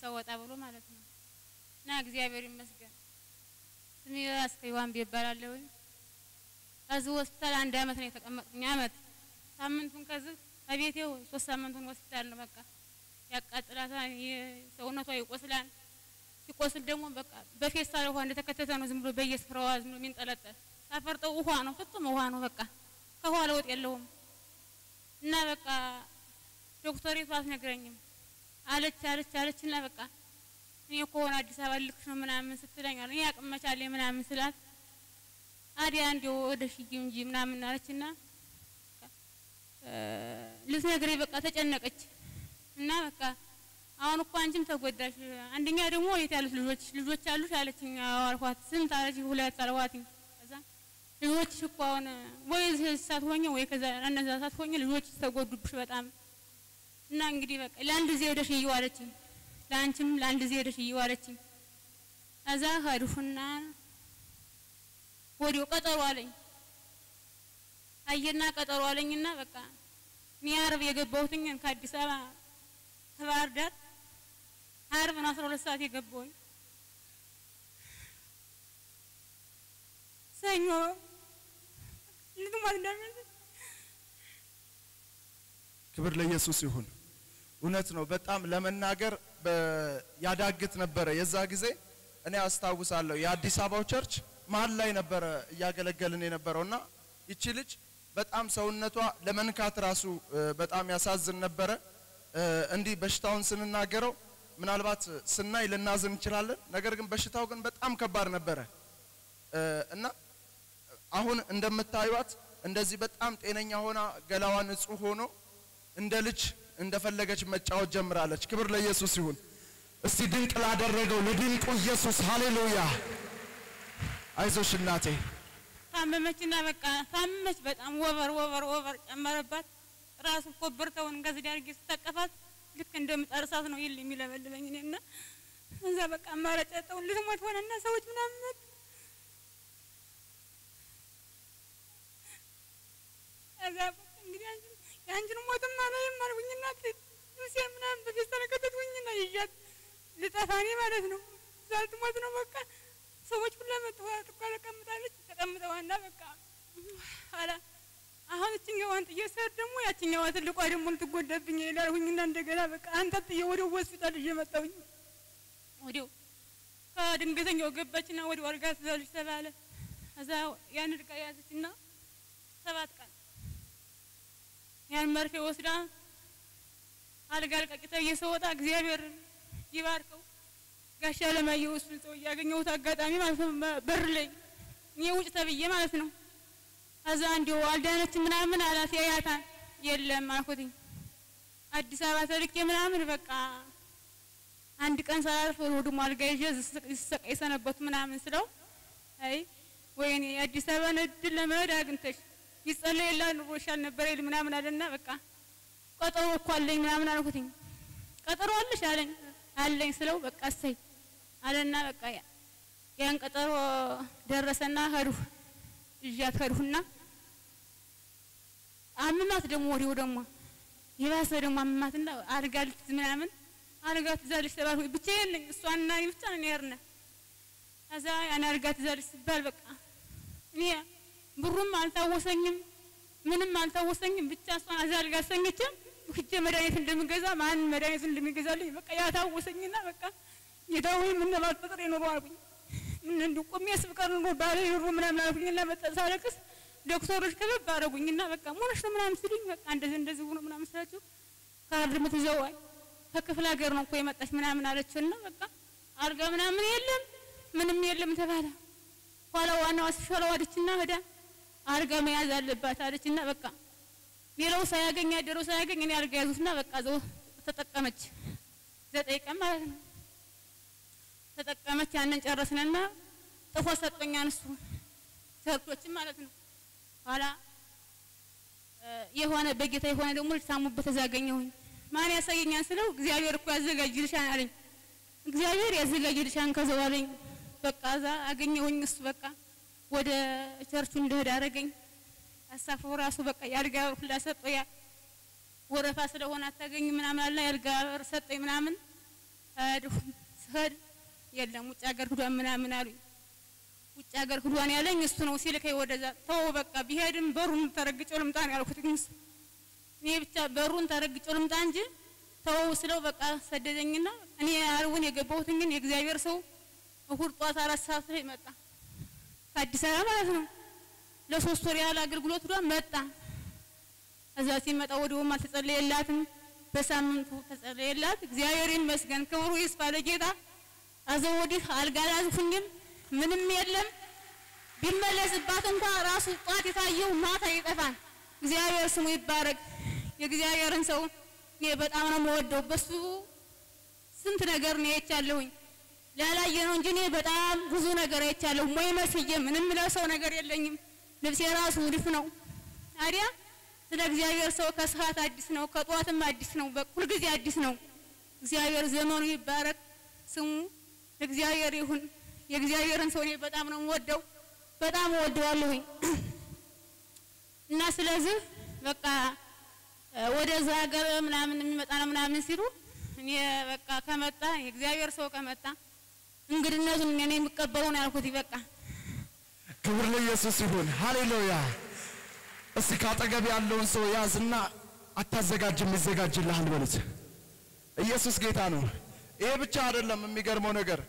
ወጣ ብሎ ማለት ነው። እና እግዚአብሔር ይመስገን ስሜ አስከይዋን ይባላለሁ። ከዚህ ሆስፒታል አንድ አመት ነው የተቀመጥኩኝ። አመት ሳምንቱን ከዚህ ከቤቴ ሶስት ሳምንቱን ሆስፒታል ነው። በቃ ያቃጥላታል፣ ሰውነቷ ይቆስላል። ሲቆስል ደግሞ በቃ በፌስታል ውሃ እንደተከተተ ነው ዝም ብሎ በየስፍራው ዝም ብሎ የሚንጠለጠል ሳፈርጠው ውሃ ነው፣ ፍጹም ውሃ ነው። በቃ ከውሃ ለውጥ የለውም። እና በቃ ዶክተሪቱ አትነግረኝም አለች አለች አለች እና በቃ እኔ ከሆነ አዲስ አበባ ልክሽ ነው ምናምን ስትለኝ እኔ አቅም መቻሌ ምናምን ስላት አዲያ እንዲያው ወደ ሽጊ እንጂ ምናምን አለችና ልትነግረኝ በቃ ተጨነቀች እና በቃ አሁን እኮ አንቺም ተጎዳሽ፣ አንደኛ ደግሞ የት ያሉት ልጆች ልጆች አሉሽ አለችኝ። አልኳት ስንት አለች ሁለት አልኳትኝ። ከዛ ልጆችሽ እኮ አሁን ወይ ሳትሆኝ ወይ ከዛ እነዛ ሳትሆኝ ልጆችሽ ተጎዱብሽ በጣም እና እንግዲህ በቃ ለአንድ ጊዜ ሄደሽ እየው አለችኝ። ለአንቺም ለአንድ ጊዜ ሄደሽ እየው አለችኝ። ከዛ ሄድኩና ወዲያው ቀጠሮ አለኝ። አየና ቀጠሮ አለኝና በቃ እኔ ዓርብ የገባሁትኝ ከአዲስ አበባ ከባህር ዳር ዓርብ ነው አስራ ሁለት ሰዓት የገባሁኝ። ሰኞ ልትሞት እንደሚመስል ክብር ለኢየሱስ ይሁን። እውነት ነው። በጣም ለመናገር ያዳግት ነበረ። የዛ ጊዜ እኔ አስታውሳለሁ የአዲስ አበባው ቸርች መሀል ላይ ነበረ እያገለገልን የነበረውና ይቺ ልጅ በጣም ሰውነቷ ለመንካት ራሱ በጣም ያሳዝን ነበረ። እንዲህ በሽታውን ስንናገረው ምናልባት ስናይ ልናዝን እንችላለን። ነገር ግን በሽታው ግን በጣም ከባድ ነበረ እና አሁን እንደምታዩት እንደዚህ በጣም ጤነኛ ሆና ገላዋ ንጹህ ሆኖ እንደ ልጅ እንደፈለገች መጫወት ጀምራለች። ክብር ለኢየሱስ ይሁን። እስቲ ድንቅ ላደረገው ለድንቁ ኢየሱስ ሃሌሉያ። አይዞሽ እናቴ። ታመመችና በቃ ታመመች። በጣም ወበር ወበር ወበር ጨመረባት። ራሱ ኮበርተውን ከዚህ ዳርጌ ስታቀፋት ልክ እንደምጣድ እሳት ነው ይል የሚለበልበኝ እኔና እዛ በቃ አማራጭ ያጣውን ልትሞት ሆነና ሰዎች ምናምን መጡ። እዛ በቃ እንግዲህ አንቺን የአንቺን ሞትም አላይም አልኩኝና ልብሴ ምናምን በፌስታል ከተትኩኝና ይዣት ልጠፋ እኔ ማለት ነው። እዛ ልትሞት ነው በቃ ሰዎች ሁላ መጡ። ጥቋ ተቀምጣለች ተቀምጠዋና በቃ ኋላ አሁን እችኛዋን ጥዬ ስሄድ ደግሞ ያችኛዋ ትልቋ ደግሞ ልትጎዳብኝ ይላልሁኝና እንደገና በቃ አንጠልጥዬ ወዲያው ሆስፒታል ይዤ መጣሁኝ። ወዲያው ከድንገተኛው ገባችና ወዲያው አልጋ ትዛለች ተባለ። እዛ ያን እድቃ ያዘችና ሰባት ቀን ያን መርፌ ወስዳ አልጋ አልቃቂ ተብዬ ስወጣ እግዚአብሔር ይባርከው ጋሻ ለማየሁ እሱን ሰው ያገኘሁት አጋጣሚ ማለት ነው በር ላይ እኔ ውጭ ተብዬ ማለት ነው ከዛ እንዲሁ አልዳነችም ምናምን አላት። ያያታል የለም አልኩትኝ። አዲስ አበባ ተልኬ ምናምን በቃ አንድ ቀን ሳላልፍ ወደ አልጋ ይዤ ስሰቃይ ሰነበቱ ምናምን ስለው አይ ወይኔ የአዲስ አበባን እድል ለመሄድ አግኝተሽ ይጸለይላ ኑሮሻል ነበር ይል ምናምን አለና በቃ ቀጠሮ እኮ አለኝ ምናምን አልኩትኝ። ቀጠሮ አለሽ አለኝ አለኝ ስለው በቃ እሰይ አለና በቃ ያን ቀጠሮ ደረሰና ሄድሁ እዣት ሄድሁና አምማት ደግሞ ወዲያው ደግሞ የባሰ ደግሞ አምማትና አልጋ ልትይዝ ምናምን አልጋ ትይዛለች ተባልኩ። ብቻዬን ነኝ እሷና እኔ ብቻ ነን ያርነ ከዛ ያን አልጋ ትይዛለች ሲባል በቃ እኔ ብሩም አልታወሰኝም ምንም አልታወሰኝም። ብቻ እሷን እዛ አልጋ አሰኘችም ሂጄ መድኃኒት እንደምገዛ ማን መድኃኒት እንደሚገዛልኝ በቃ ያታወሰኝና በቃ ጌታዊ ምን ባልፈጥር የኖሩ አልኩኝ። ምን እንዲሁ ቆሜ ስብቀር ኑሮ ባለ ኑሮ ምናምን አልኩኝና መጣ ሳለቅስ ዶክተሮች ከበብ አደረጉኝና በቃ ሞነሽ ነው ምናምን ሲሉኝ በቃ እንደዚህ እንደዚህ ሆኖ ምናምን ስላቸው ካርድ ምትዘዋይ ከክፍለ ሀገር ነው እኮ የመጣች ምናምን አለችውና በቃ አልጋ ምናምን የለም ምንም የለም ተባለ። ኋላ ዋናዋ ስሻላ ዋደችና ሄዳ አልጋ መያዝ አለባት አለችና በቃ ሌላው ሳያገኝ ያደረው ሳያገኝ እኔ አልጋ ያዙትና በቃ ዘው ተጠቀመች። ዘጠኝ ቀን ማለት ነው ተጠቀመች። ያንን ጨረስንና ጥፎ ሰጠኛን እሱ ሰርቶችን ማለት ነው። ኋላ የሆነ በጌታ የሆነ ደግሞ ልታሙበት እዛ አገኘሁኝ። ማን ያሳየኛን ስለው እግዚአብሔር እኮ ያዘጋጅልሻል አለኝ። እግዚአብሔር ያዘጋጅልሻል ከዛው አለኝ። በቃ እዛ አገኘሁኝ። እሱ በቃ ወደ ቸርቹ እንደሄድ አደረገኝ። አሳፍሮ ራሱ በቃ የአልጋ በር ሁላ ሰጠው። ያ ወረፋ ስለሆነ አታገኝ ምናምን አለ የአልጋ በር ሰጠኝ ምናምን። ሄድሁ ስሄድ የለም ውጭ ሀገር ሂዷን ምናምን አሉኝ። ውጭ ሀገር ሂዷን ያለኝ እሱ ነው ሲልከኝ ወደዛ ተው በቃ ቢሄድም በሩን ተረግጬው ልምጣ ነው ያልኩት። ግን እኔ ብቻ በሩን ተረግጬው ልምጣ እንጂ ተው ስለው በቃ ሰደደኝና እኔ አርቡን የገባሁትን ግን የእግዚአብሔር ሰው እሁድ ጧት አራት ሰዓት ላይ መጣ ከአዲስ አበባ ማለት ነው። ለሶስት ወር ያህል አገልግሎት ዷ መጣ። እዛ ሲመጣ ወዲያውም አልተጸለየላትም። በሳምንቱ ተጸለየላት። እግዚአብሔር ይመስገን፣ ክብሩ ይስፋ ለጌታ። አዘው ወዲህ አልጋ አልያዝኩኝም፣ ምንም የለም። ቢመለስባት እንኳ ራሱ ጧት የታየው ማታ ይጠፋል። እግዚአብሔር ስሙ ይባረክ። የእግዚአብሔርን ሰው እኔ በጣም ነው የምወደው። በሱ ስንት ነገር ነው አይቻለሁኝ። ላላየ ነው እንጂ እኔ በጣም ብዙ ነገር አይቻለሁ። ሞይ መስዬ ምንም ለብሰው ነገር የለኝም። ልብሴ ራሱ ውድፍ ነው። ታዲያ ስለ እግዚአብሔር ሰው ከሰዓት አዲስ ነው፣ ከጠዋትም አዲስ ነው፣ ሁልጊዜ አዲስ ነው። እግዚአብሔር ዘመኑ ይባረክ፣ ስሙ እግዚአብሔር ይሁን። የእግዚአብሔርን ሰው እኔ በጣም ነው የምወደው፣ በጣም እወደዋለሁኝ እና ስለዚህ በቃ ወደዛ ሀገር ምናምን የሚመጣ ነው ምናምን ሲሉ እኔ በቃ ከመጣ የእግዚአብሔር ሰው ከመጣ እንግድነቱን እኔ የምቀበለው ነው ያልኩት። በቃ ክብር ለኢየሱስ ይሁን። ሃሌሉያ። እስቲ ካጠገብ ያለውን ሰው ያዝና አታዘጋጅም ይዘጋጅልሃል በሉት። ኢየሱስ ጌታ ነው። ይሄ ብቻ አይደለም። የሚገርመው ነገር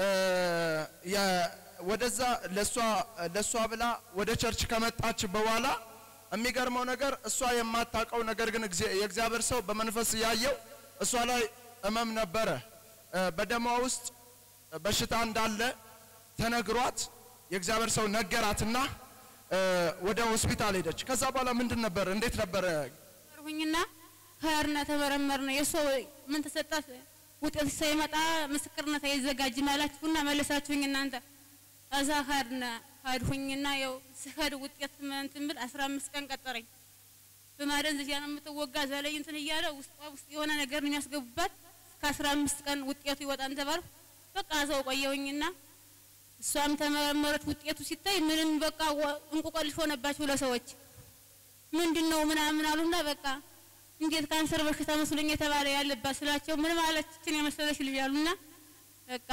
ወደዛ ለሷ ለሷ ብላ ወደ ቸርች ከመጣች በኋላ የሚገርመው ነገር እሷ የማታውቀው ነገር ግን የእግዚአብሔር ሰው በመንፈስ ያየው እሷ ላይ እመም ነበረ። በደሟ ውስጥ በሽታ እንዳለ ተነግሯት የእግዚአብሔር ሰው ነገራትና ወደ ሆስፒታል ሄደች። ከዛ በኋላ ምንድን ነበር እንዴት ነበረ? ሁኝና ከርና ተመረመርነ የእሷ ምን ተሰጣት ውጤት ሳይመጣ ምስክርነት አይዘጋጅም አላችሁና መለሳችሁኝ እናንተ። ከዛ ከርና ሄድሁኝና ያው ስሄድ ውጤት እንትን ብል አስራ አምስት ቀን ቀጠረኝ። በማደንዘዣ ነው የምትወጋ እዛ ላይ እንትን እያለ ውስጧ ውስጥ የሆነ ነገር ነው የሚያስገቡባት። ከአስራ አምስት ቀን ውጤቱ ይወጣን ተባልኩ። በቃ እዛው ቆየሁኝና እሷም ተመረመረች። ውጤቱ ሲታይ ምንም በቃ እንቁቀልሽ ሆነባቸው ለሰዎች ምንድን ነው ምናምን አሉና በቃ እንዴት ካንሰር በሽታ መስሎኝ የተባለ ያለባት ስላቸው ምን ማለት እችን የመሰለች ልጅ አሉና በቃ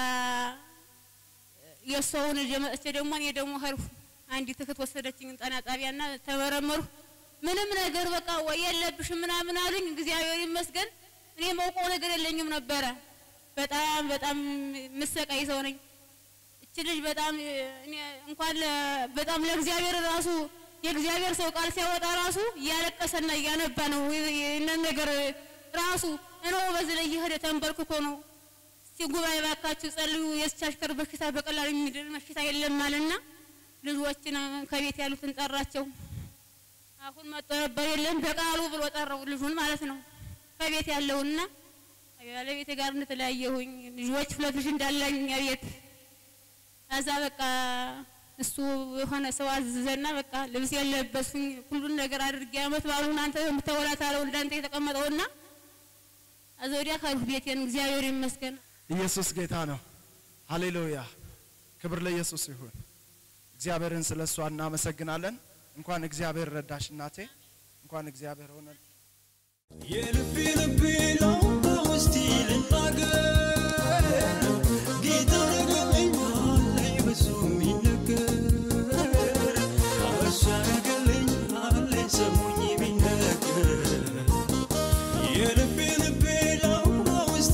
የእሷውን ልጅ መጥቼ ደግሞ እኔ ደግሞ ሄድኩ። አንዲት እህት ወሰደችኝ ጤና ጣቢያና ተመረመሩ። ምንም ነገር በቃ ወይ የለብሽም ምናምን አሉኝ። እግዚአብሔር ይመስገን እኔ መውቀው ነገር የለኝም ነበረ። በጣም በጣም ምሰቃይ ሰው ነኝ። እች ልጅ በጣም እኔ እንኳን በጣም ለእግዚአብሔር ራሱ የእግዚአብሔር ሰው ቃል ሲያወጣ ራሱ እያለቀሰና እያነባ ነው። ይህንን ነገር ራሱ እነሆ በዚህ ላይ እየሄደ ተንበርክኮ ነው እስቲ ጉባኤ ባካችሁ ጸልዩ፣ የዚች አሽከር በሽታ በቀላሉ የሚድን በሽታ የለም አለና ልጆችን ከቤት ያሉትን ጠራቸው። አሁን መጥቶ ነበር የለም በቃሉ ብሎ ጠራው ልጁን ማለት ነው ከቤት ያለውና ባለቤቴ ጋር እንደተለያየሁኝ ልጆች ሁለት ልጅ እንዳለኝ ቤት ከዛ በቃ እሱ የሆነ ሰው አዘዘና በቃ ልብስ የለበስኩኝ ሁሉን ነገር አድርጌ አመት ባሉን አንተ የምታወላት አለው እንዳንተ የተቀመጠውና አዘ ወዲያ ካልሁ ቤቴን እግዚአብሔር ይመስገን። ኢየሱስ ጌታ ነው። ሃሌሉያ። ክብር ለኢየሱስ ይሁን። እግዚአብሔርን ስለ እሷ እናመሰግናለን። እንኳን እግዚአብሔር ረዳሽ እናቴ፣ እንኳን እግዚአብሔር ሆነ የልቤ ልቤ ነው በውስጤ ልናገር ጌታ ረገለኝ አለኝ ብዙ የሚነገር እሱ ያረገለኝ አለኝ ሰሙኝ የሚነገር የልቤ ልቤ ነው በውስጤ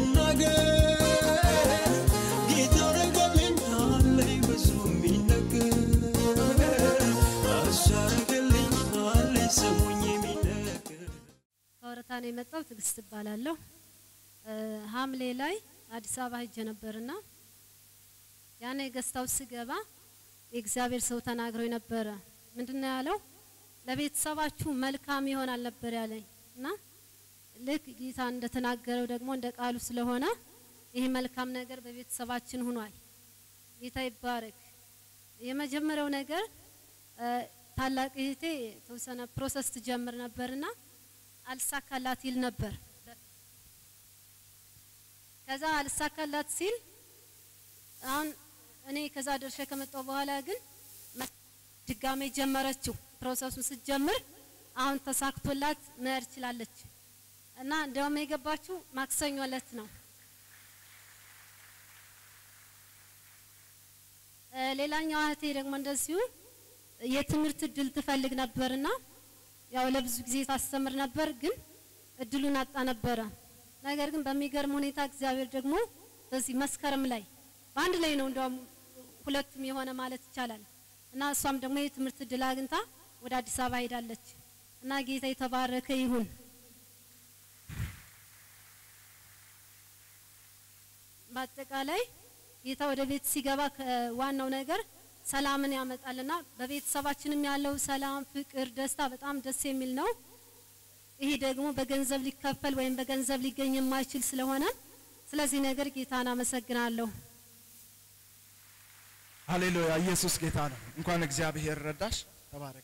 ልናገር ጌታ ረገለኝ አለኝ ብዙ የሚነገር እሱ ያረገለኝ አለኝ ሰሙኝ የሚነገር ከወረታ ነው የመጣው። ትዕግስት እባላለሁ። ሐምሌ ላይ አዲስ አበባ ሄጄ ነበርና ያኔ ገዝታው ስገባ የእግዚአብሔር ሰው ተናግሮ ነበረ። ምንድነው ያለው? ለቤተሰባችሁ መልካም ይሆናል ነበር ያለኝ እና ልክ ጌታ እንደተናገረው ደግሞ እንደ ቃሉ ስለሆነ ይህ መልካም ነገር በቤተሰባችን ሆኗል። ጌታ ይባረክ። የመጀመሪያው ነገር ታላቅ እህቴ የተወሰነ ፕሮሰስ ትጀምር ነበርና አልሳካላት ይል ነበር። ከዛ አልሳካላት ሲል አሁን እኔ ከዛ ደርሼ ከመጣሁ በኋላ ግን ድጋሜ ጀመረችው። ፕሮሰሱን ስትጀምር አሁን ተሳክቶላት መሄድ ችላለች እና እንደውም የገባችው ማክሰኞ ዕለት ነው እ፣ ሌላኛዋ እህቴ ደግሞ እንደዚሁ የትምህርት እድል ትፈልግ ነበርና ያው ለብዙ ጊዜ ታስተምር ነበር፣ ግን እድሉን አጣ ነበረ። ነገር ግን በሚገርም ሁኔታ እግዚአብሔር ደግሞ በዚህ መስከረም ላይ በአንድ ላይ ነው እንደውም ሁለቱም የሆነ ማለት ይቻላል እና እሷም ደግሞ የትምህርት እድል አግኝታ ወደ አዲስ አበባ ሄዳለች እና ጌታ የተባረከ ይሁን። በአጠቃላይ ጌታ ወደ ቤት ሲገባ ዋናው ነገር ሰላምን ያመጣልና በቤተሰባችንም ያለው ሰላም፣ ፍቅር፣ ደስታ በጣም ደስ የሚል ነው። ይሄ ደግሞ በገንዘብ ሊከፈል ወይም በገንዘብ ሊገኝ የማይችል ስለሆነ ስለዚህ ነገር ጌታን አመሰግናለሁ። ሃሌሉያ ኢየሱስ ጌታ ነው። እንኳን እግዚአብሔር ረዳሽ። ተባረክ።